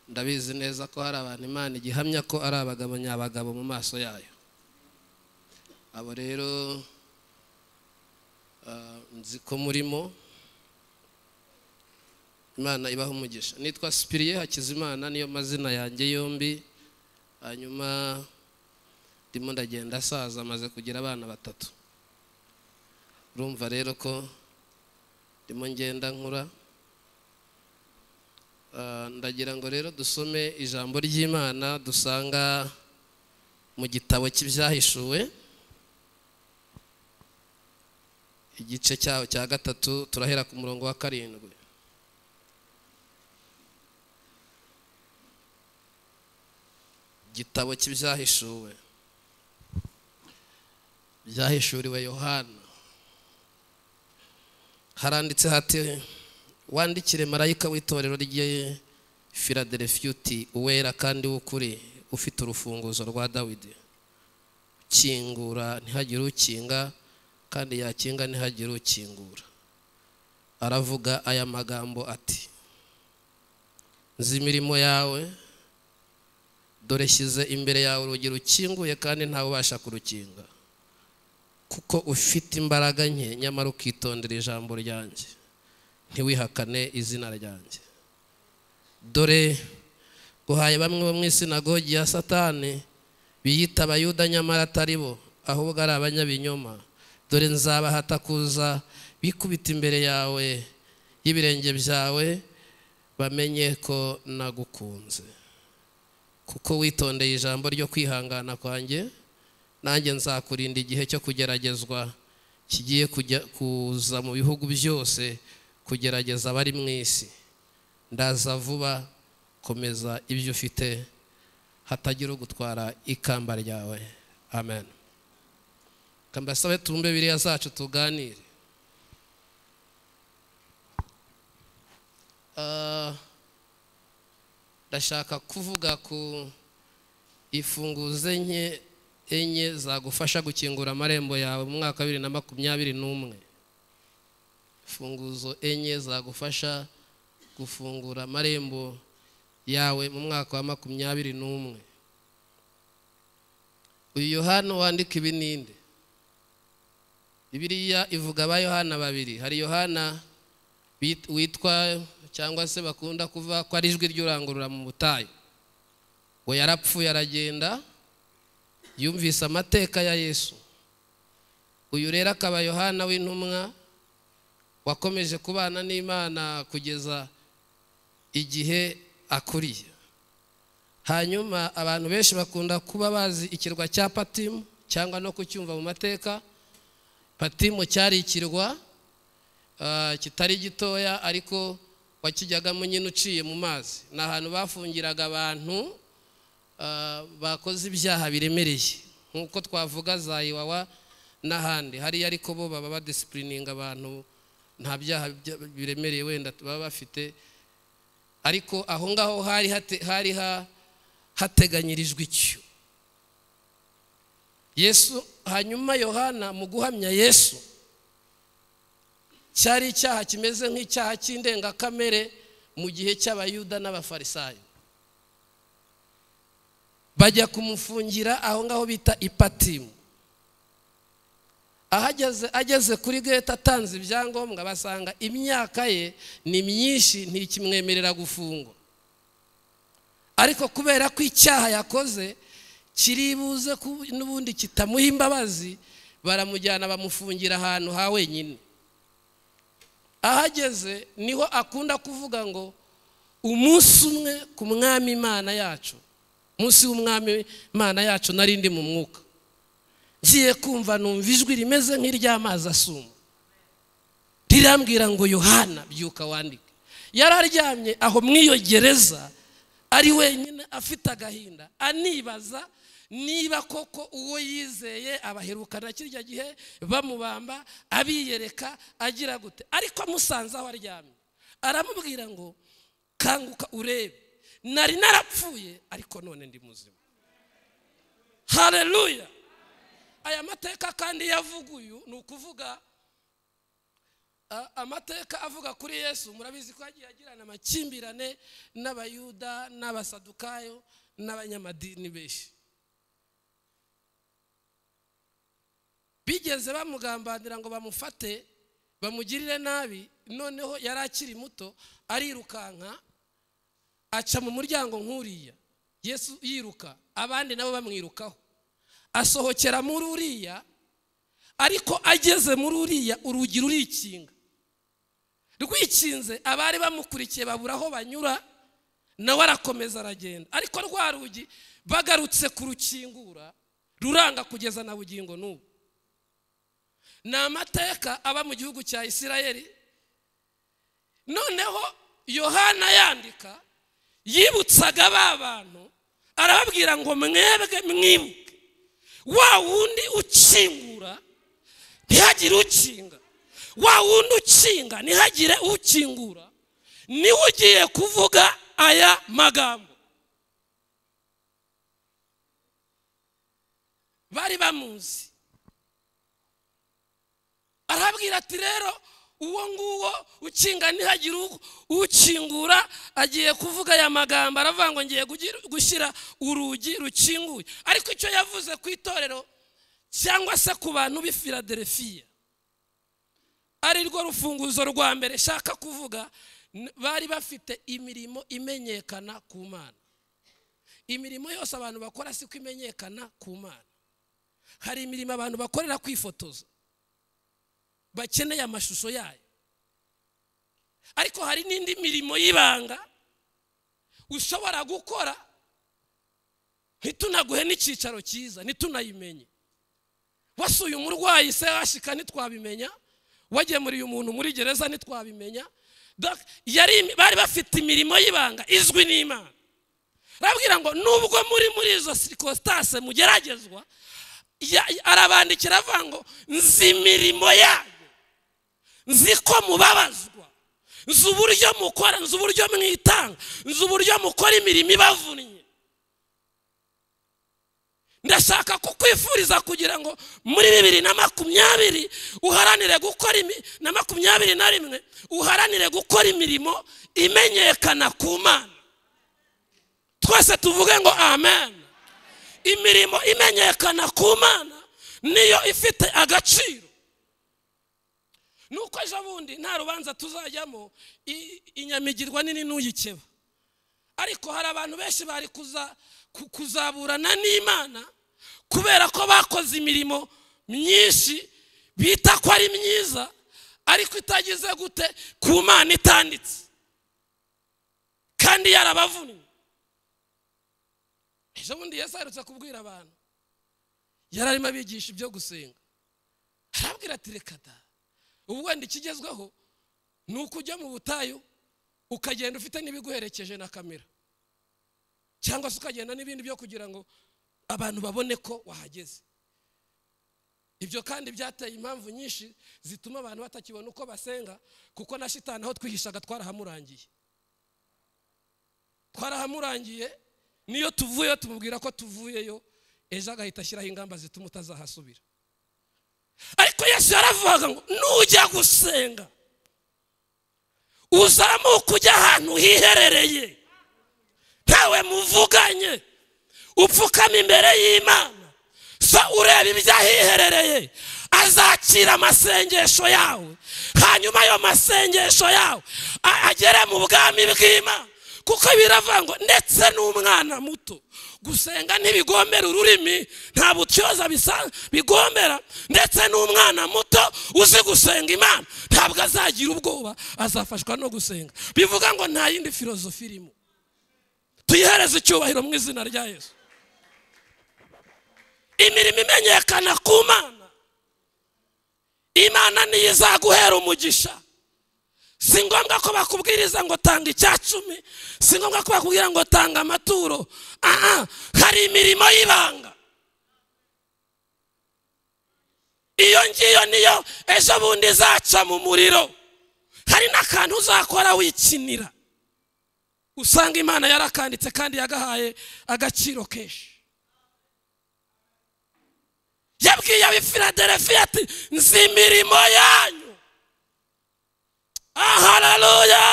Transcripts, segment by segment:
murabizi neza ko hari abantu imana igihamya ko ari abagabo nyabagabo mu maso yayo abo rero ah, nzi ko murimo imana ibaha umugisha nitwa sipiriye hakizimana niyo mazina yanjye yombi hanyuma ndimo ndagenda asaza amaze kugira abana batatu urumva rero ko ndimo ngenda nkura Ah, ndagira ngo rero dusome ijambo ry'imana dusanga mu gitabo cy'ibyahishuwe igice cyaho cya gatatu turahera ku murongo wa karindwi igitabo cy'ibyahishuwe byahishuriwe yohana haranditse hati wandikire marayika w'itorero rye filadelefiyuti uwera kandi w'ukuri ufite urufunguzo rwa dawidi ukingura ntihagire ukinga kandi yakinga ntihagire ukingura aravuga aya magambo ati nzi imirimo yawe dore shyize imbere yawe urugi rukinguye kandi ntawe ubasha kurukinga kuko ufite imbaraga nke nyamara ukitondera ijambo ryanjye ntiwihakane izina ryanjye dore guhaye bamwe bo mu isinagogi ya satani biyita abayuda nyamara atari bo ahubwo ari abanyabinyoma dore nzabahata kuza bikubita imbere yawe y'ibirenge byawe bamenye ko nagukunze kuko witondeye ijambo ryo kwihangana kwanjye nanjye nzakurinda igihe cyo kugeragezwa kigiye kujya kuza mu bihugu byose kugerageza abari mu isi ndaza vuba komeza ibyo ufite hatagira ugutwara ikamba ryawe amen kambasabe tumbe biriya zacu tuganire Ah, ndashaka kuvuga ku ifunguzo enye enye zagufasha gukingura amarembo yawe mu mwaka wa bibiri na makumyabiri n'umwe imfunguzo enye zagufasha gufungura amarembo yawe mu mwaka wa makumyabiri n'umwe uyu yohana wandika ibininde bibiriya ivuga ba yohana babiri hari yohana bit- witwa cyangwa se bakunda kuvuga ko ari ijwi ry'urangurura mu butayu we yarapfuye aragenda yumvise amateka ya yesu uyu rero akaba yohana w'intumwa wakomeje kubana n'imana kugeza igihe akuriye hanyuma abantu benshi bakunda kuba bazi ikirwa cya patimu cyangwa no kucyumva mu mateka patimu cyari ikirwa ah, kitari gitoya ariko wakijyagamo nyine uciye mu mazi ni ahantu bafungiraga abantu ah, bakoze ibyaha biremereye nk'uko twavuga za iwawa n'ahandi hariya ariko bo baba badisipurininga abantu nta byaha bya- biremereye wenda baba bafite ariko aho ngaho hari hate- hari ha- hateganyirijwe icyo yesu hanyuma yohana mu guhamya yesu cyari icyaha kimeze nk'icyaha cy'indengakamere mu gihe cy'abayuda n'abafarisayo bajya kumufungira aho ngaho bita ipatimu ahageze ageze kuri gate atanze ibyangombwa basanga imyaka ye ni myinshi ntikimwemerera gufungwa ariko kubera ko icyaha yakoze kiribuze ku- n'ubundi kitamuha imbabazi baramujyana bamufungira ahantu ha wenyine ahageze niho akunda kuvuga ngo umunsi umwe ku mwami imana yacu umunsi w'umwami imana yacu nari ndi mu mwuka ngiye kumva numva ijwi rimeze nk'iry'amazi asuma rirambwira ngo yohana byuka wandike yari aryamye aho mu iyo gereza ari wenyine afite agahinda anibaza niba koko uwo yizeye abaherukana kirya gihe bamubamba abiyereka agira gute ariko amusanze aho aryamye aramubwira ngo kanguka urebe nari narapfuye ariko none ndi muzima hareruya aya mateka kandi yavuguyu ni ukuvuga A- amateka avuga kuri yesu murabizi ko yagiye agirana amakimbirane n'abayuda n'abasadukayo n'abanyamadini benshi bigeze bamugambanira ngo bamufate bamugirire nabi noneho yari akiri muto arirukanka aca mu muryango nk'uriya yesu yiruka abandi nabo bamwirukaho asohokera muri uriya ariko ageze muri uriya urugi rurikinga rwikinze abari bamukurikiye babura aho banyura nawe arakomeza aragenda ariko rwa rugi bagarutse kurukingura ruranga kugeza na bugingo n'ubu ni amateka aba mu gihugu cya isirayeli noneho yohana yandika yibutsaga ba bantu arababwira ngo mwebwe mwibuke wa wundi ukingura ntihagire ukinga wa wundi ukinga ntihagire ukingura niwe ugiye kuvuga aya magambo bari bamuzi arababwira ati rero uwo nguwo ukinga ntihagire uko ukingura agiye kuvuga aya magambo aravuga ngo ngiye gugira- gushyira urugi rukinguye ariko icyo yavuze ku itorero cyangwa se ku bantu b'i filadelfiya ari rwo rufunguzo rwa mbere shaka kuvuga n- bari bafite imirimo imenyekana ku mana imirimo yose abantu bakora siko imenyekana ku mana hari imirimo abantu bakorera kwifotoza bakeneye amashusho yayo ariko hari n'indi mirimo y'ibanga ushobora gukora ntitunaguhe n'icyicaro cyiza ntitunayimenye wasuye umurwayi se washika ntitwabimenya wagemuriye umuntu muri gereza ntitwabimenya Donc, yari imi- bari bafite imirimo y'ibanga izwi n'imana arabwira ngo nubwo muri muri izo sirikositase mugeragezwa ya- ya- arabandikira avuga ngo nzi imirimo yanyu nzi ko mubabazwa nzi uburyo mukora nzi uburyo mwitanga nzi uburyo mukora imirimo ibavunnye ndashaka kukwifuriza kugira ngo muri bibiri na makumyabiri uharanire gukora imi- na makumyabiri na rimwe uharanire gukora imirimo imenyekana ku mana twese tuvuge ngo amen imirimo imenyekana ku mana niyo ifite agaciro nuko ejo bundi nta rubanza tuzajyamo i- inyamigirwa nini n'uyikeba ariko hari abantu benshi bari kuza- ku- kuzaburana n'imana kubera ko bakoze imirimo myinshi bita ko ari myiza ariko itagize gute ku mana itanditse kandi yarabavunnye ejo bundi yesu aherutse kubwira abantu yari arimo abigisha ibyo gusenga arabwira ati reka da ubu wenda ikigezweho ni uko ujya mu butayu ukagenda ufite n'ibiguherekeje na kamera cyangwa se ukagenda n'ibindi byo kugira ngo abantu babone ko wahageze ibyo kandi byateye impamvu nyinshi zituma abantu batakibona uko basenga kuko na shitani aho twihishaga twarahamurangiye twarahamurangiye niyo tuvuyeyo tumubwira ko tuvuyeyo ejo agahita ashyiraho ingamba zituma utazahasubira ariko yesu yaravugaga ngo nujya gusenga uzamuka ujya ahantu hiherereye ntawe muvuganye upfukama imbere y'imana so ureba ibyo ahiherereye azakira amasengesho yawe hanyuma ayo masengesho yawe a- agere mu bwami bw'imana kuko biravuga ngo ndetse n'umwana muto gusenga ntibigombera ururimi nta butyoza bisa- bigombera ndetse n'umwana muto uzi gusenga imana ntabwo azagira ubwoba azafashwa no gusenga bivuga ngo nta yindi filozofi irimo tuyihereze icyubahiro mu izina rya yesu imirimo imenyekana ku mana imana niyo izaguhera umugisha si ngombwa ko bakubwiriza ngo tanga icya cumi si ngombwa ko bakubwira ngo tanga amaturo aha hari imirimo y'ibanga iyo ngiyo niyo ejo bundi izaca mu muriro hari n'akantu uzakora wikinira usanga imana yarakanditse kandi yagahaye agaciro kenshi yabwiye ab'i filadelfiya ati nzi imirimo yanyu hararuya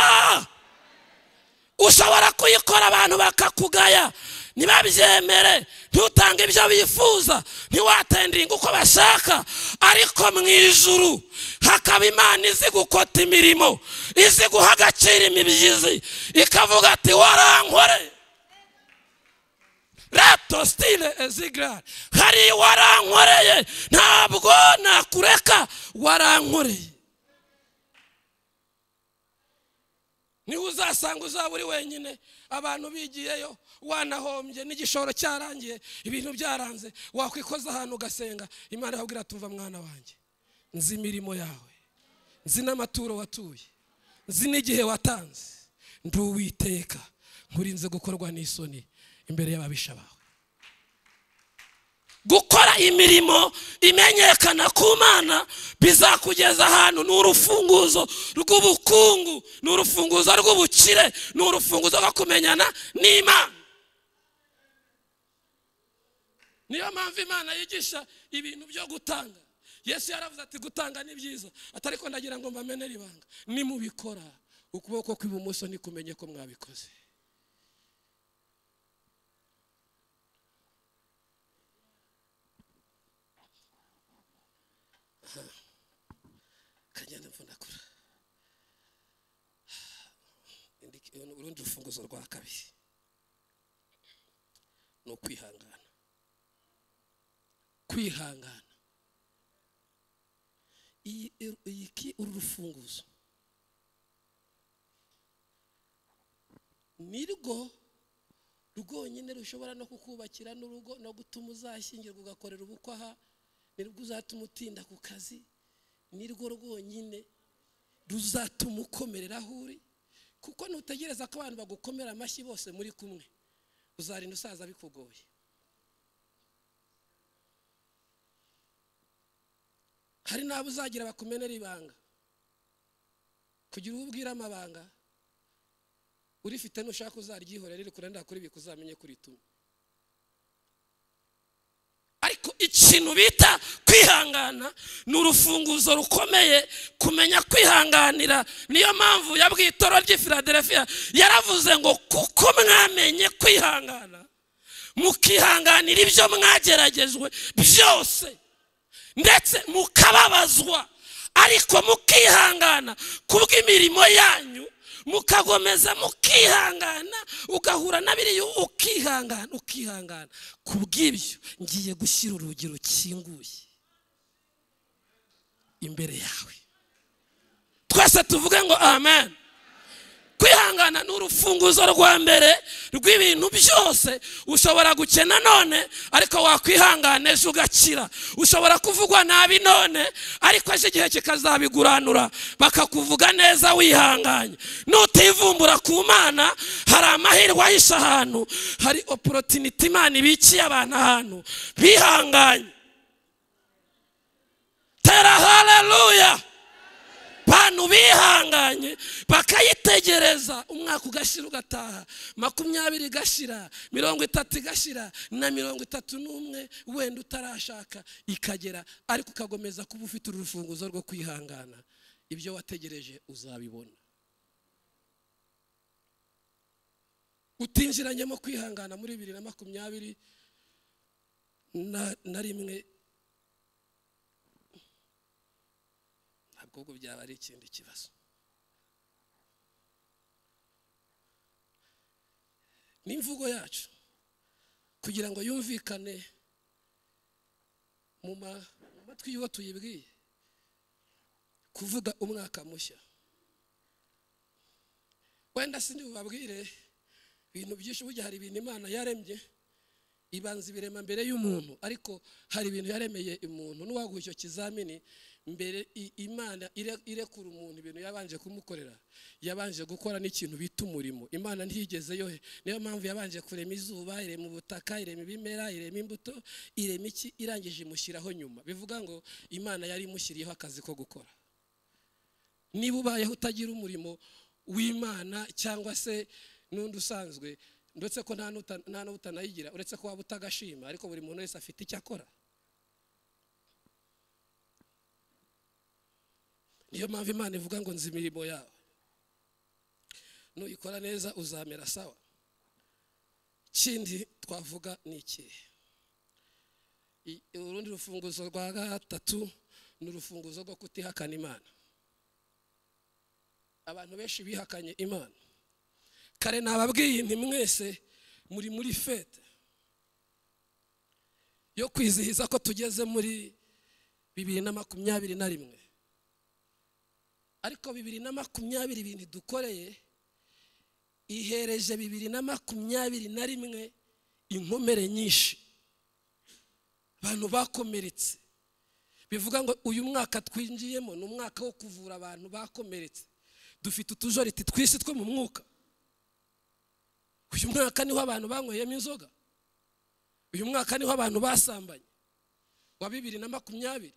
ushobora kuyikora abantu bakakugaya ntibabyemere ntutange ibyo bifuza ntiwatendinga uko bashaka ariko mu ijuru hakaba imana izi gukota imirimo izi guha agaciro imibyizi ikavuga ati warankore rato stile ezigarari hari warankoreye ntabwo nakureka warankoreye niho uzasanga uzaba uri wenyine abantu bigiyeyo wanahombye n'igishoro cyarangiye ibintu byaranze wakwikoza ahantu ugasenga imana ikabwira ati umva mwana wanjye nzi imirimo yawe nzi n'amaturo watuye nzi n'igihe watanze nduwiteka nkurinze gukorwa n'isoni imbere y'ababisha bawe gukora imirimo imenyekana ku mana bizakugeza ahantu ni urufunguzo rw'ubukungu ni urufunguzo rw'ubukire ni urufunguzo rwo kumenyana n'imana niyo mpamvu imana yigisha ibintu byo gutanga yesu yaravuze ati gutanga ni byiza atari ko ndagira ngo mbamenere ibanga nimubikora ukuboko kw'ibumoso nikumenye ko mwabikoze kagenda mvunagura urundi rufunguzo rwa kabiri ni ukwihangana kwihangana iyi ki uru rufunguzo ni rwo rwonyine rushobora no kukubakira n'urugo no gutuma uzashyingirwa ugakorera ubukwe aha nirwo uzatuma utinda ku kazi nirwo rwonyine ruzatuma ukomerera aho uri kuko ntutegereza ko abantu bagukomera amashyi bose muri kumwe uzarinda usaza bikugoye hari n'abo uzagira bakumenera ibanga kugira uwo ubwira amabanga urifite nushaka uzaryihorera riri kurenda kuri bika uzamenye kuri tumwe ariko ikintu bita kwihangana ni urufunguzo rukomeye kumenya kwihanganira niyo mpamvu yabwitoro ry'ifiladelefia yaravuze ngo kuko mwamenye kwihangana mukihanganira ibyo mwageragejwe byose ndetse mukababazwa ariko mukihangana kubw'imirimo yanyu mukagomeza mukihangana ugahura n'abiriya ukihangana ukihangana ku bw'ibyo ngiye gushyira urugi rukinguye imbere yawe twese tuvuge ngo amen kwihangana ni urufunguzo rwa mbere rw'ibintu byose ushobora gukena none ariko wakwihangana ejo ugakira ushobora kuvugwa nabi none ariko ejo igihe kikazabiguranura bakakuvuga neza wihanganye nutivumbura ku mana hari amahirwe ahishe ahantu hari oporotiniti imana ibikiye abantu ahantu bihanganye tera hararuya abantu bihanganye bakayitegereza umwaka ugashira ugataha makumyabiri igashira mirongo itatu igashira na mirongo itatu n'umwe wenda utarashaka ikagera ariko ukagomeza kuba ufite urufunguzo rwo kwihangana ibyo wategereje uzabibona utinjiranyemo kwihangana muri bibiri na makumyabiri na rimwe ahubwo byaba ari ikindi kibazo n'imvugo yacu kugira ngo yumvikane mu matwi y'uwo tuyibwiye kuvuga umwaka mushya wenda si bubabwire ibintu byinshi burya hari ibintu imana yaremye ibanza ibirema mbere y'umuntu ariko hari ibintu yaremeye umuntu n'uwaguha icyo kizamini mbere imana irekura umuntu ibintu yabanje kumukorera yabanje gukora n'ikintu bita umurimo imana ntigezeyo niyo mpamvu yabanje kurema izuba irema ubutaka irema ibimera irema imbuto irema iki irangije imushyiraho nyuma bivuga ngo imana yari imushyiriyeho akazi ko gukora niba ubayeho utagira umurimo w'imana cyangwa se n'undi usanzwe ndetse ko nta n'utanayigira uretse ko waba utagashima ariko buri muntu wese afite icyo akora niyo mpamvu imana ivuga ngo nzi imirimo yawe nuyikora neza uzamera sawa ikindi twavuga ni ikihe I- urundi rufunguzo rwa gatatu ni urufunguzo rwo kutihakana imana abantu benshi bihakanye imana kare nababwiye nti mwese muri muri fete yo kwizihiza ko tugeze muri bibiri na makumyabiri na rimwe ariko bibiri na makumyabiri ibintu dukoreye ihereje bibiri na makumyabiri na rimwe inkomere nyinshi abantu bakomeretse bivuga ngo uyu mwaka twinjiyemo ni umwaka wo kuvura abantu bakomeretse dufite utujoriti twisi two mu mwuka uyu mwaka niho abantu banyweyemo inzoga uyu mwaka niho abantu basambanye wa bibiri na makumyabiri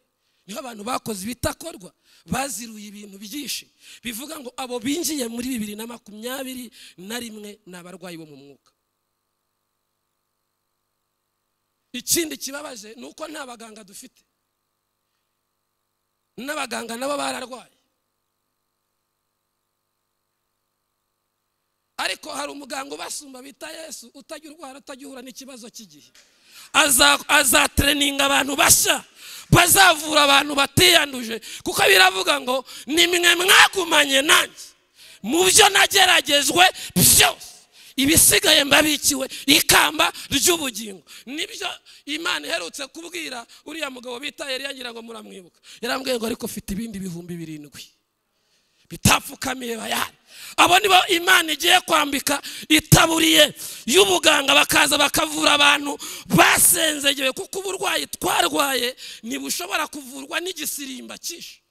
niho abantu bakoze ibitakorwa baziruye ibintu byinshi bivuga ngo abo binjiye muri bibiri na makumyabiri na rimwe ni abarwayi bo mu mwuka ikindi kibabaje ni uko nta baganga dufite n'abaganga nabo bararwaye ariko hari umuganga ubasumba bita yesu utajya urwara utajya uhura n'ikibazo cy'igihe Aza- azatreninga abantu bashya bazavura abantu batiyanduje kuko biravuga ngo ni mwe mwagumanye nanjye mu byo nageragejwe byose ibisigaye mbabikiwe ikamba ry'ubugingo nibyo imana iherutse kubwira uriya mugabo bita yari yagira ngo muramwibuka yaramubwiye ngo ariko ufite ibindi bihumbi birindwi bitapfukamiye bayari abo nibo imana igiye kwambika itaburiye y'ubuganga bakaza bakavura abantu basenzegewe kuko uburwayi twarwaye ntibushobora kuvurwa n'igisirimba cyinshi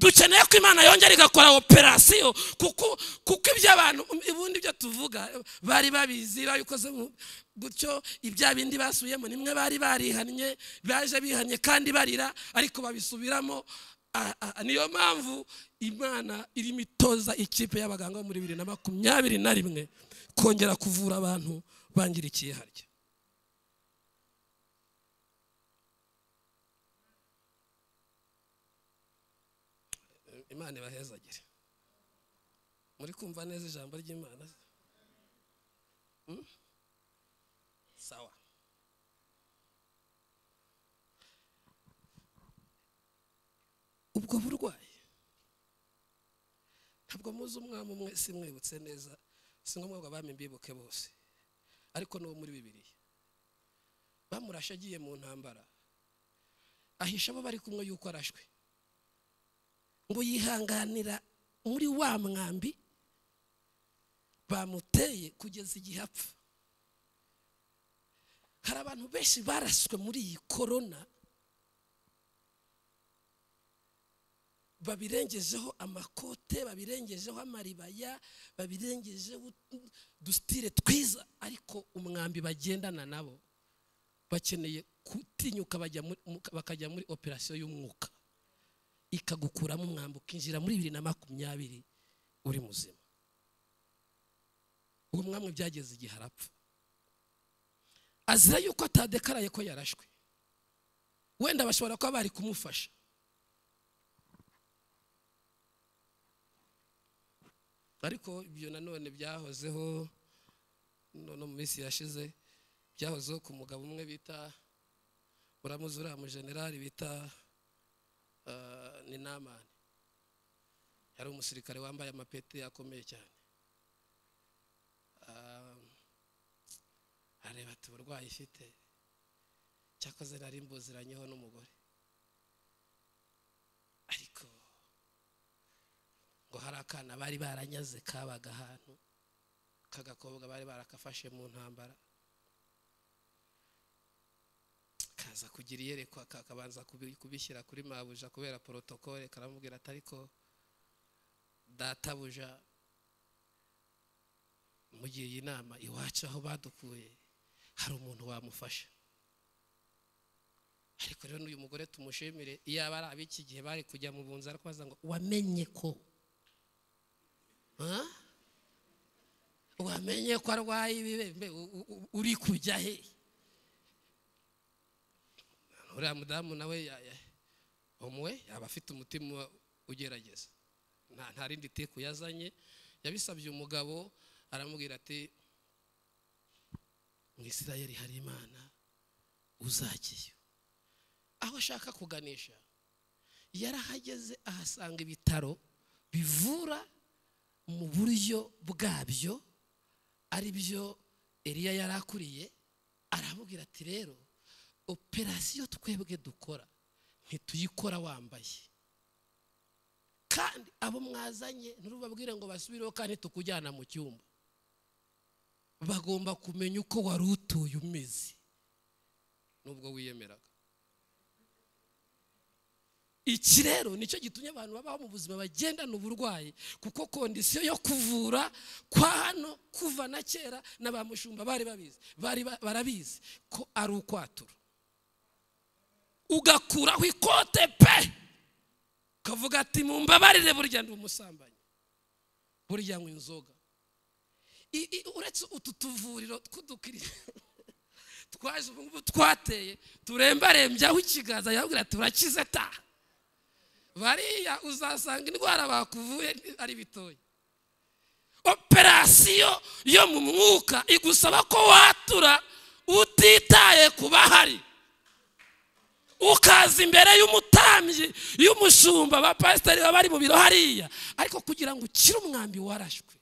dukeneye ko imana yongera igakora operasiyo kuko kuko iby'abantu ubundi ibyo tuvuga bari babizi babikoze mu- gutyo ibya bindi basubiyemo nimwe bari barihannye baje bihannye kandi barira ariko babisubiramo Ah, ah, niyo mpamvu imana irimo itoza ikipe y'abaganga bo muri bibiri na makumyabiri na rimwe kongera kuvura abantu bangirikiye harya imana ibahezagire muri kumva neza ijambo ry'imana Hmm? sawa ubwo burwayi ntabwo muzi umwami umwe simwibutse neza si ngombwa ngo abami mbibuke bose ariko n'uwo muri bibiriya bamurashe agiye mu ntambara ahisha abo bari kumwe yuko arashwe ngo yihanganira muri wa mwambi bamuteye kugeza igihe apfa hari abantu benshi baraswe muri iyi korona babirengejeho amakote babirengejeho amaribaya babirengejeho utu- udusitire twiza ariko umwambi bagendana nabo bakeneye gutinyuka bajya muri- mu- bakajya muri operasiyo y'umwuka ikagukuramo umwambi ukinjira muri bibiri na makumyabiri uri muzima uwo mwamwe byageze igihe arapfa azira yuko atadekaraye ko yarashwe wenda bashobora kuba bari kumufasha ariko ibyo nanone byahozeho no mu minsi yashize byahozeho ku mugabo umwe bita uramuzi uriya mujenerali bita eh, ni namani yari umusirikare wambaye amapeti akomeye cyane Ah, areba ati uburwayi ifite cyakoze nari mbuziranyeho n'umugore ariko ngo hari akana bari baranyaze kabaga ahantu k'agakobwa bari barakafashe mu ntambara kaza kugira iyerekwa ka- kabanza kubi- kubishyira kuri mabuja kubera porotokole karamubwira ati ariko databuja mugiye iyi nama iwacu aho badukuye hari umuntu wamufasha ariko rero n'uyu mugore tumushimire iyaba ari ab'iki gihe bari kujya mu bunzi ariko baza ngo wamenye ko Ah? wamenye ko arwaye ibibembe u- u- u- uri kujya hehe uriya mudamu nawe ya- ya- umwe yaba afite umutima ugerageza nta nta rindi teku yazanye yabisabye umugabo aramubwira ati mu isirayeli hari imana uzagiye aho ashaka kuganisha yarahageze ahasanga ibitaro bivura mu buryo bwabyo ari byo eriya yari akuriye aramubwira ati rero operasiyo twebwe dukora ntituyikora wambaye kandi abo mwazanye nturubabwire ngo basubireho kandi tukujyana mu cyumba bagomba kumenya uko wari utuye umeze nubwo wiyemeraga iki rero nicyo gitumye abantu babaho mu buzima bagendana uburwayi kuko kondisiyo yo kuvura kwa hano kuva na kera na ba mushumba bari babizi bari ba- barabizi ko ari ukwatura ugakuraho ikote pe ukavuga ati mumbabarire burya ndi umusambanyi burya nywa inzoga I- i- uretse utu tuvuriro tw'udukiriya twaje ubu ngubu twateye turembarembye aho ikiganza yabwira ati urakize ta bariya uzasanga indwara bakuvuye ni- ari bitoya operasiyo yo mu mwuka igusaba ko watura utitaye ku bahari ukaza imbere y'umutambyi y'umushumba abapasiteri baba bari mu biro hariya ariko kugira ngo ukire umwambi warashwe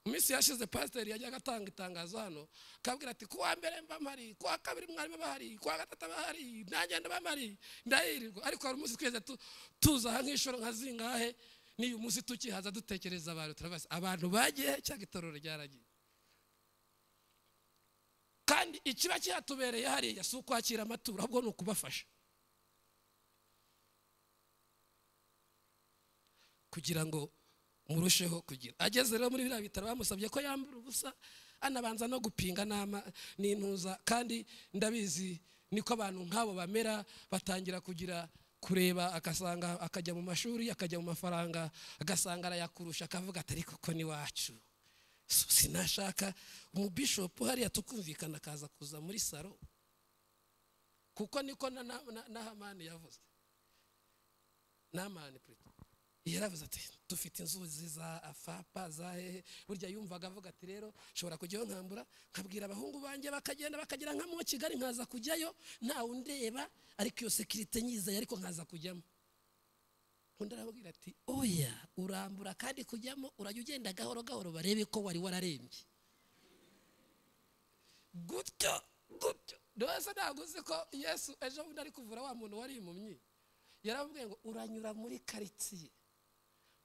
mu minsi yashize pasiteri yajyaga atanga itangazo hano akabwira ati kuwa mbere mba mpari kuwa kabiri mwarimu aba ahari kuwa gatatu aba ahari nagenda mba mpari ndayirirwa ariko hari umunsi twese tu- tuza aha nk'ishoro nka zingahe n'iyu munsi tukihaza dutekereza abantu turabazi abantu bagiye cyangwa itorero ryaragiye kandi ikiba cyatubereye hariya si ukwakira amaturo ahubwo ni ukubafasha kugira ngo murusheho kugira ageze rero muri biriya bitaro bamusabye ko yambara ubusa anabanza no gupinga n'ama n'intuza kandi ndabizi niko abantu nk'abo bamera batangira kugira kureba agasanga akajya mu mashuri akajya mu mafaranga agasanga arayakurusha akavuga ati ariko ko ni wacu So, sinashaka umubishopu hariya tukumvikana akaza kuza muri saro kuko niko na, na, na, na hamani yavuze namani purita yaravuze ati dufite inzuzi za afapa za hehe burya yumvaga avuga ati rero nshobora kujyayo nkambura nkabwira abahungu banjye bakagenda bakagera nka mu kigali nkaza kujyayo ntawe undeba ariko iyo sekirite nyizeye ariko nkaza kujyamo undi arababwira ati oya urambura kandi kujyamo urajya ugenda gahoro gahoro barebe ko wari wararembye gutyo gutyo ndabona ntabwo uzi ko yesu ejo bundi ari kuvura wa muntu wari impumyi yaramubwiye ngo uranyura muri karitsiye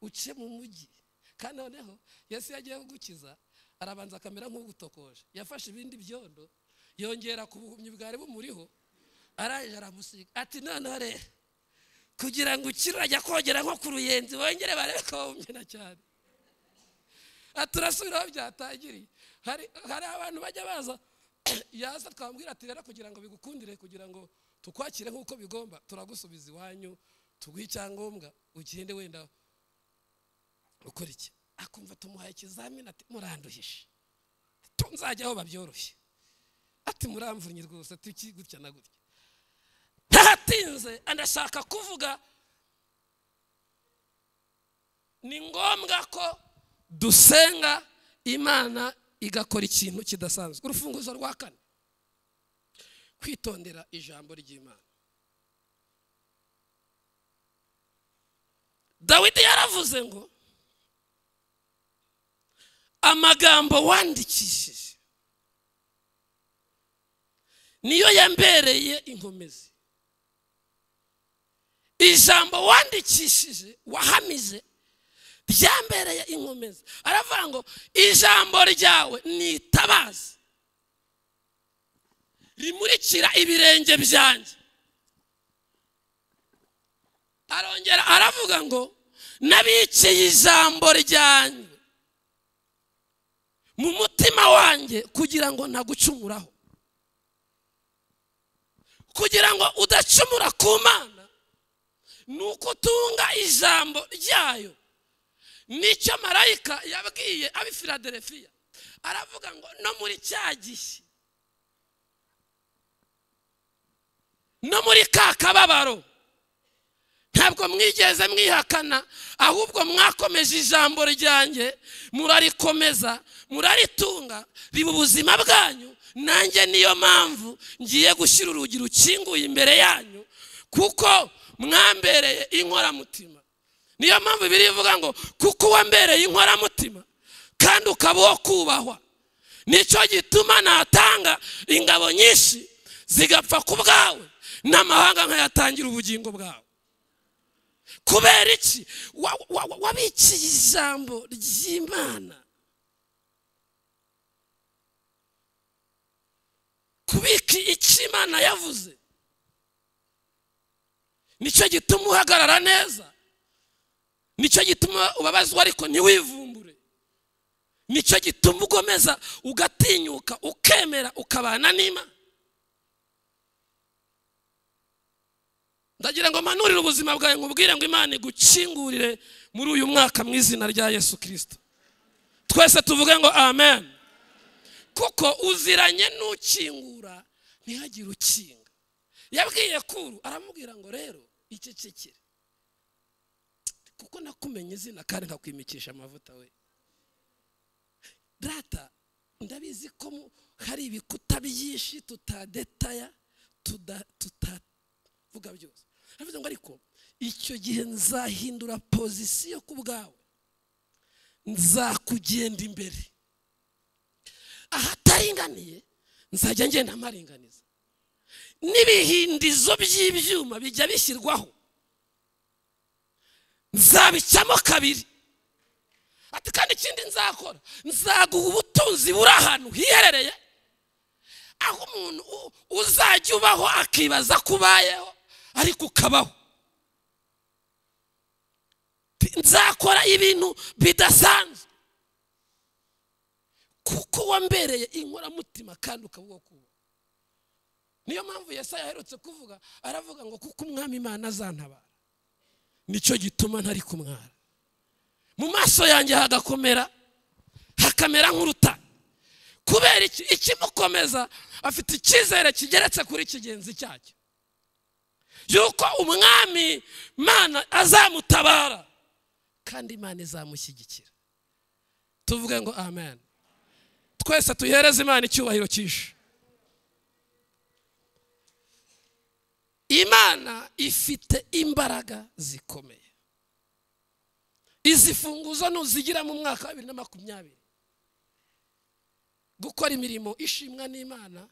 uce mu mujyi kandi noneho yesu iyo agiye kugukiza arabanza akamera nk'ugutokoje yafashe ibindi byondo yongera ku buhumyi bwari bumuriho arangije aramusiga ati noneho rero kugira ngo ukire urajya kogera nko ku ruyenzi wongere barebe ko wumye na cyane Ati turasubiraho byatangiriye hari hari abantu bajya baza yaza twamubwira ati rero kugira ngo bigukundire kugira ngo tukwakire nk'uko bigomba turagusubiza iwanyu tuguhe icyangombwa ugende wenda ukora iki akumva tumuhaye ikizamini ati muranduhishe Tu- nzajya aho babyoroshye ati muramvunye rwose tuki gutya na gutya ntahatinze anashaka kuvuga ni ngombwa ko dusenga imana igakora ikintu kidasanzwe urufunguzo rwa kane kwitondera ijambo ry'imana dawidi yaravuze ngo amagambo wandikishije niyo yambereye inkomezi ijambo wandikishije wahamije ryambereye inkomezi aravuga ngo ijambo ryawe ni itabazi rimurikira ibirenge byanjye arongera aravuga ngo nabikiye ijambo ryanjye mu mutima wanjye kugira ngo ntagucumuraho kugira ngo udacumura ku mana ni uko utunga ijambo ryayo nicyo marayika yabwiye ab'i filadelfiya aravuga ngo no muri cya gihe no muri ka kababaro ntabwo mwigeze mwihakana ahubwo mwakomeje ijambo ryanjye murarikomeza muraritunga riba ubuzima bwanyu nanjye niyo mpamvu ngiye gushyira urugi rukinguye imbere yanyu kuko mwambereye inkoramutima niyo mpamvu ibiri ivuga ngo kuko wambereye inkoramutima kandi ukaba uwo kubahwa nicyo gituma natanga ingabo nyinshi zigapfa ku bwawe n'amahanga nkayatangira ubugingo bwawe kubera iki wabikiye ijambo ry'imana kubika icyo imana yavuze nicyo gituma uhagarara neza nicyo gituma ubabazwa ariko ntiwivumbure nicyo gituma ugomeza ugatinyuka ukemera ukabana n'imana ndagira ngo mpanurire ubuzima bwawe nkubwire ngo imana igukingurire muri uyu mwaka mu izina rya yesu kirisito twese tuvuge ngo amen kuko uziranye n'ukingura ntihagire ukinga yabwiye kuru aramubwira ngo rero icecekere kuko nakumenye izina kandi nkakwimikisha amavuta we data ndabizi ko hari ibikuta byinshi tutadetaya tutavuga byose aravuze ngo ariko icyo gihe nzahindura pozisiyo ku bwawe nzakugenda imbere ahataringaniye nzajya ngenda amaringaniza n'ibihindizo by'ibyuma bijya bishyirwaho nzabicamo kabiri ati kandi ikindi nzakora nzaguha ubutunzi buri ahantu hiherereye aho umuntu uzajya ubaho akibaza ko ubayeho ariko ukabaho nzakora ibintu bidasanzwe kuko wambereye inkoramutima kandi ukaba uwo kuba niyo mpamvu yesa yaherutse kuvuga aravuga ngo kuko umwami imana azantabara nicyo gituma ntari kumwara mu maso yanjye hagakomera hakamera nk'uruta kubera iki ikimukomeza afite icyizere kigeretse kuri kigenzi cyacyo yuko umwami mana azamutabara kandi imana izamushyigikira tuvuge ngo amen twese tuhereze imana icyubahiro cyinshi imana ifite imbaraga zikomeye izi funguzo nuzigira mu mwaka wa bibiri na makumyabiri gukora imirimo ishimwa n'imana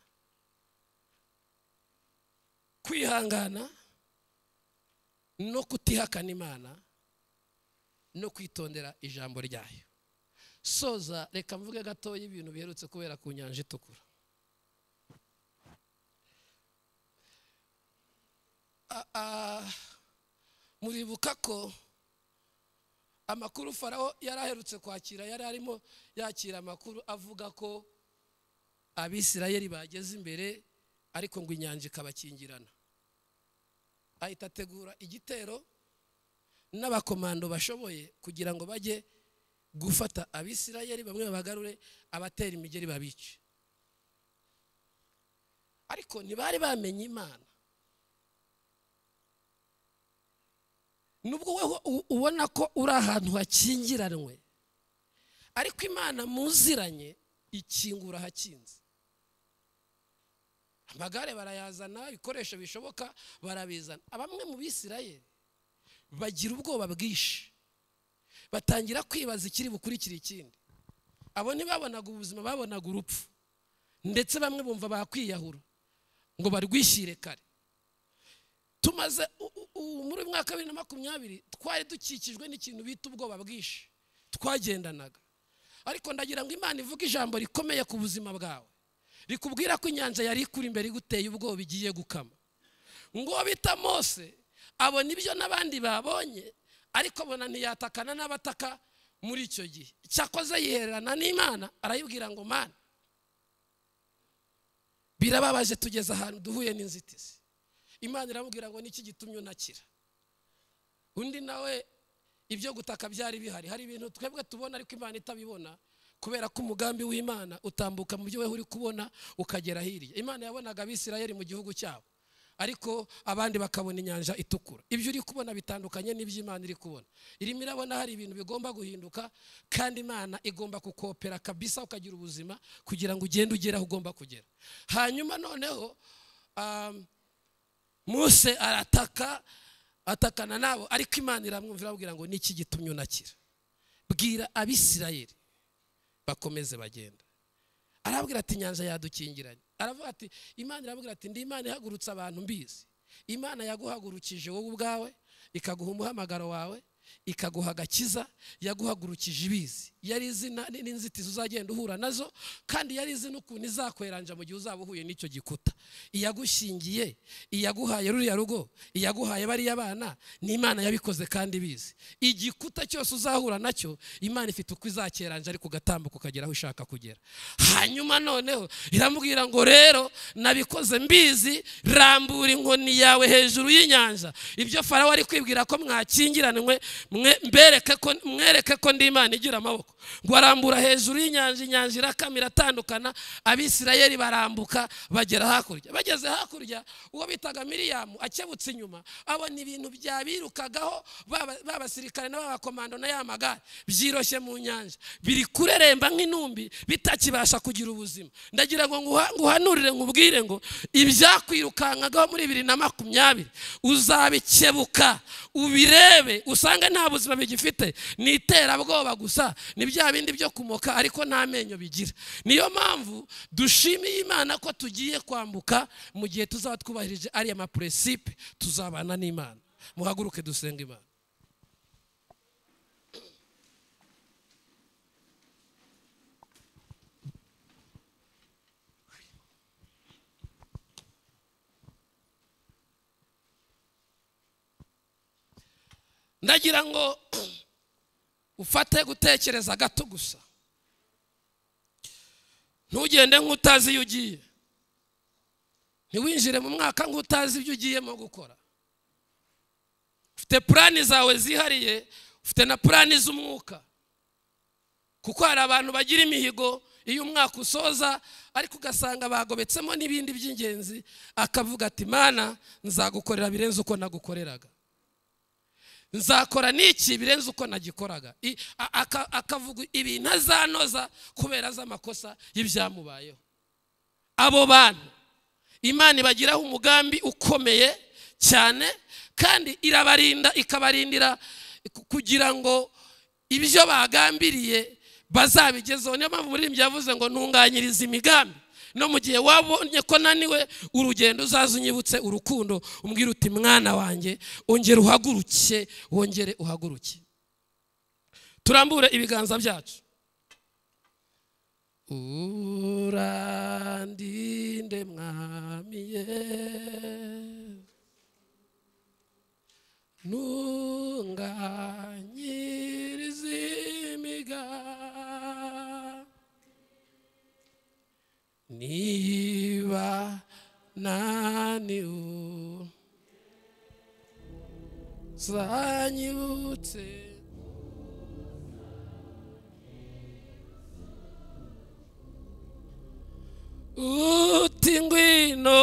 kwihangana no kutihakana imana no kwitondera ijambo ryayo soza reka mvuge gatoya ibintu biherutse kubera ku nyanja itukura muribuka ko amakuru faraho yari aherutse kwakira yari arimo yakira amakuru avuga ko abisirayeli bageze imbere ariko ngo inyanja ikabakingirana ahita ategura igitero n'abakomando bashoboye kugira ngo bajye gufata abisirayeli bamwe babagarure abatera imigeri babice ariko ntibari bamenye imana nubwo wowe ubona ko uri ahantu hakingiranwe ariko imana muziranye ikingura ahakinze amagare barayazana ibikoresho bishoboka barabizana bamwe mu bisirayeri bagira ubwoba bwinshi batangira kwibaza ikiri bukurikira ikindi abo ntibabonaga ubuzima babonaga urupfu ndetse bamwe bumva bakwiyahura ngo barwishyire kare tumaze muri uyu mwaka wa bibiri na makumyabiri twari dukikijwe n'ikintu bita ubwoba bwinshi twagendanaga ariko ndagira ngo imana ivuge ijambo rikomeye ku buzima bwawe rikubwira ko inyanja yari ikuri imbere iguteye ubwoba igiye gukama ngo bita mose abona ibyo n'abandi babonye ariko abona ntiyatakana n'abataka muri icyo gihe cyakoze yihererana n'imana arayibwira ngo mana birababaje tugeze ahantu duhuye n'inzitizi imana iramubwira ngo niki gitumye unakira undi nawe ibyo gutaka byari bihari hari ibintu twebwe tubona ariko imana itabibona kubera ko umugambi w'imana utambuka mu byo wewe uri kubona ukagera hirya imana yabonaga abisirayeli mu gihugu cyabo ariko abandi bakabona inyanja itukura ibyo uri kubona bitandukanye n'iby'imana iri kubona irimo irabona hari ibintu bigomba guhinduka kandi imana igomba kukopera kabisa ukagira ubuzima kugira ngo ugende ugere aho ugomba kugera hanyuma noneho um, muse arataka atakana nabo ariko imana iramwumvira amubwira ngo niki gitumye unakira bwira abisirayeli bakomeze bagenda arabwira ati inyanja yadukingiranye aravuga ati imana irabwira ati ndi imana ihagurutse abantu mbizi imana yaguhagurukije wowe ubwawe ikaguha umuhamagaro wawe ikaguha agakiza yaguhagurukije ibizi yari izi na- ni- n'inzitizi uzagenda uhura nazo kandi yari izi n'ukuntu izakweranja mu gihe uzaba uhuye n'icyo gikuta iyagushingiye iyaguhaye ruriya rugo iyaguhaye bariya bana ni imana yabikoze kandi bizi igikuta cyose uzahura nacyo imana ifite uko izakeranja ariko ugatambuka ukagera aho ushaka kugera hanyuma noneho iramubwira ngo rero nabikoze mbizi rambura inkoni yawe hejuru y'inyanja ibyo farawo ari kwibwira ko mwakingiranwe mwe- mbereke ko mwereke ko ndi imana igira amaboko ngo arambura hejuru y'inyanja inyanja irakama iratandukana abisirayeli barambuka bagera hakurya bageze hakurya uwo bitaga miriyamu akebutse inyuma abona ibintu byabirukagaho baba- b'abasirikare n'abakomando na ya magare byiroshye mu nyanja biri kureremba nk'intumbi bitakibasha kugira ubuzima ndagira ngo nguha- nguhanurire nkubwire ngo ibyakwirukankagaho muri bibiri na makumyabiri uzabikebuka ubirebe usanga nta buzima bigifite ni iterabwoba gusa ni bya bindi byo kumoka ariko nta menyo bigira niyo mpamvu dushimiye imana ko tugiye kwambuka mu gihe tuzaba twubahirije ariya mapuresipe tuzabana n'imana muhaguruke dusenga imana ndagira ngo ufate gutekereza gato gusa ntugende nk'utazi iyo ugiye ntiwinjire mu mwaka nk'utazi ibyo ugiyemo gukora ufite purani zawe zihariye ufite na purani z'umwuka kuko hari abantu bagira imihigo iyo umwaka usoza ariko ugasanga bagobetsemo n'ibindi by'ingenzi akavuga ati mana nzagukorera birenze uko nagukoreraga nzakora n'iki birenze uko nagikoraga I- a- aka- akavuga ibintu azanoza kubera azi amakosa y'ibyamubayeho abo bantu imana ibagiraho umugambi ukomeye cyane kandi irabarinda ikabarindira ku- kugira ngo ibyo bagambiriye bazabigezeho niyo mpamvu umuririmbyi yavuze ngo ntunganyirize imigambi no mu gihe wabonye ko naniwe urugendo uzaza unyibutse urukundo umbwira uti mwana wanjye ongera uhaguruke wongere uhaguruke turambure ibiganza byacu urandinde mwami yesu ntunganyirize imigambi niba naniwe zanyibutse uti ngwino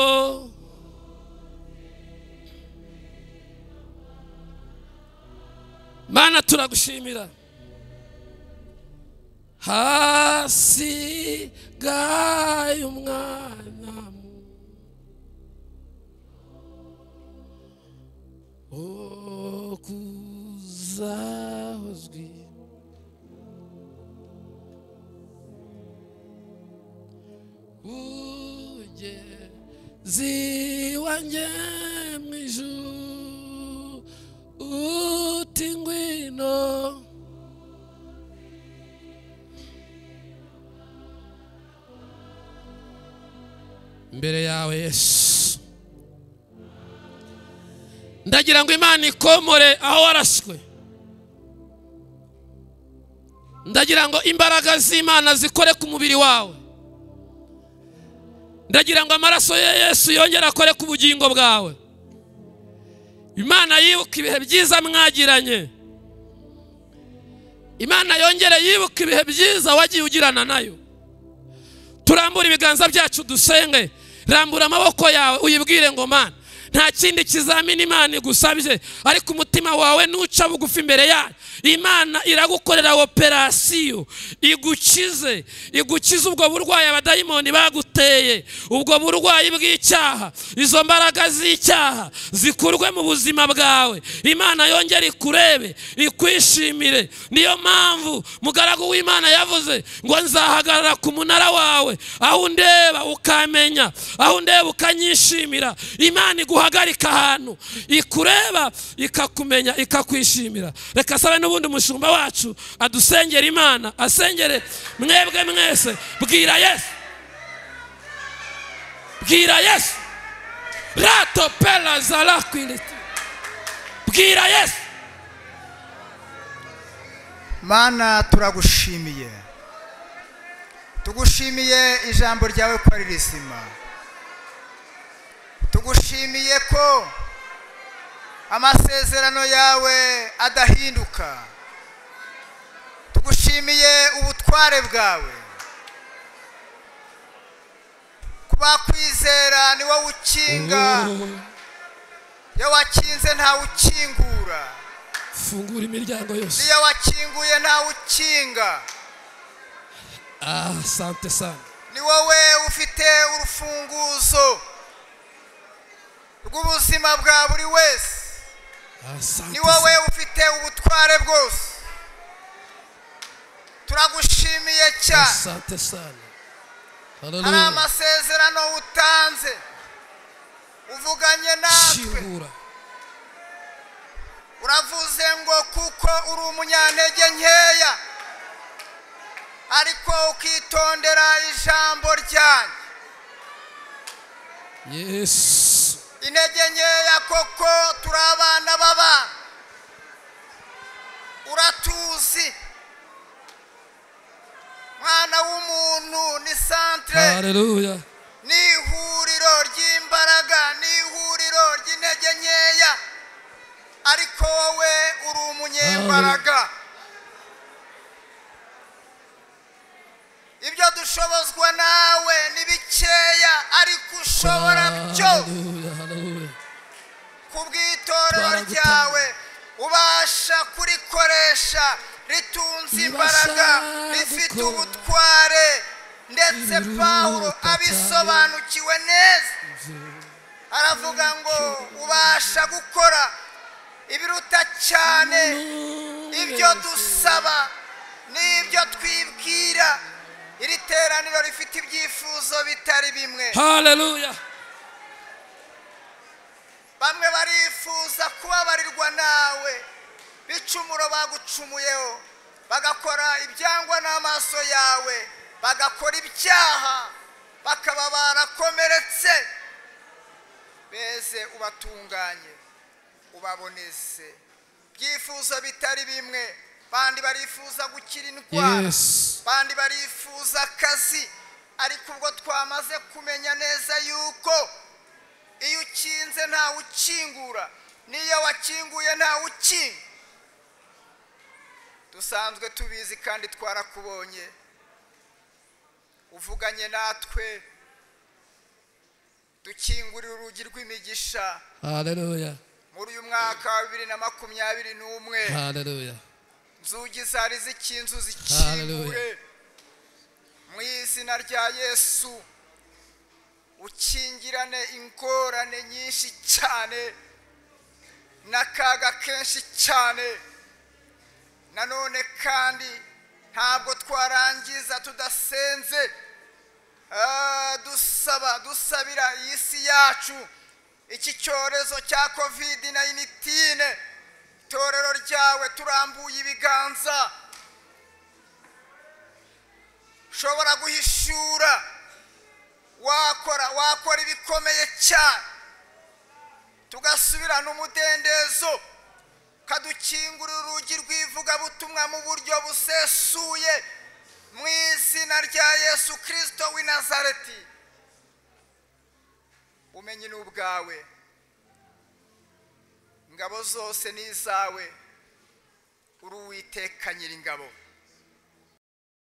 mana turagushimira hasigaye umwana mu- wo kuzahozwi ugeze iwanjye mu ijuru uti ngwino imbere yawe yesu ndagira ngo imana ikomore aho waraswe ndagira ngo imbaraga z'imana zikore ku mubiri wawe ndagira ngo amaraso ya yesu yongere akore ku bugingo bwawe imana yibuka ibihe byiza mwagiranye imana yongere yibuka ibihe byiza wagiye ugirana nayo turambure ibiganza byacu dusenge rambura amaboko yawe uyibwire ngo mana nta kindi kizamini imana igusabye ariko umutima wawe nuca bugufi imbere yayo imana iragukorera operasiyo igukize igukize ubwo burwayi abadayimoni baguteye ubwo burwayi bw'icyaha izo mbaraga z'icyaha zikurwe mu buzima bwawe imana yongere ikurebe ikwishimire niyo mpamvu mugaragu w'imana yavuze ngo nzahagarara ku munara wawe aho undeba ukamenya aho undeba ukanyishimira imana iguhagarika ahantu ikureba ikakumenya ikakwishimira reka sabe n'ubundi umushumba wacu adusengera imana asengere mwebwe mwese bwira yesu bwira yesu rato pela zara kwiniti bwira yesu mana turagushimiye tugushimiye ijambo ryawe ko ari rizima tugushimiye ko amasezerano yawe adahinduka tugushimiye ubutware bwawe kubakwizera ni wowe ukinga iyo wakinze ntawe ukingura fungura imiryango yose iyo wakinguye ntawe ukinga ah sante sante ni wowe ufite urufunguzo rw'ubuzima bwa buri wese ah sante ni wowe ufite ubutware bwose turagushimiye Ah, cyane sante sante hari hararuhu amasezerano utanze uvuganye natwe shingura uravuze ngo kuko uri umunyantege nkeya ariko ukitondera ijambo ryanjye yesu intege nkeya koko turi abana b'abana uratuzi mwana w'umuntu ni santere hararuya ni ihuriro ry'imbaraga ni ihuriro ry'intege nkeya ariko wowe uri umunyembaraga ibyo dushobozwa nawe ni bikeya ariko ushobora byose hararuya hararuya ku bw'itorero ryawe ubasha kurikoresha ritunze imbaraga rifite ubutware ndetse pawulo abisobanukiwe neza aravuga ngo ubasha gukora ibiruta cyane ibyo dusaba n'ibyo twibwira iri teraniro rifite ibyifuzo bitari bimwe hararuya bamwe barifuza kubabarirwa nawe bicumuro bagucumuyeho bagakora ibyangwa n'amaso yawe bagakora ibyaha bakaba barakomeretse beze ubatunganye ubaboneze ibyifuzo bitari bimwe bandi barifuza gukira indwara yesu abandi barifuza akazi ariko ubwo twamaze kumenya neza yuko iyo ukinze ntawe ukingura n'iyo wakinguye ntawe ukinga dusanzwe tubizi kandi twarakubonye uvuganye natwe dukingurira urugi rw'imigisha hararuya muri uyu mwaka wa bibiri na makumyabiri n'umwe hararuya nzugi zari z'ikinzu zikingure Hallelujah. mu izina rya yesu ukingirane ingorane nyinshi cyane n'akaga kenshi cyane nanone kandi ntabwo twarangiza tudasenze Ah, dusaba dusabira iyi si yacu iki cyorezo cya covid 19 itorero ryawe turambuye ibiganza ushobora guhishura wakora wakora ibikomeye cyane tugasubirana umudendezo ukadukingurira urugi rw'ivugabutumwa mu buryo busesuye mu izina rya yesu kirisito w'i nazareti umenye ni ubwawe ingabo zose ni izawe uri uwiteka nyir'ingabo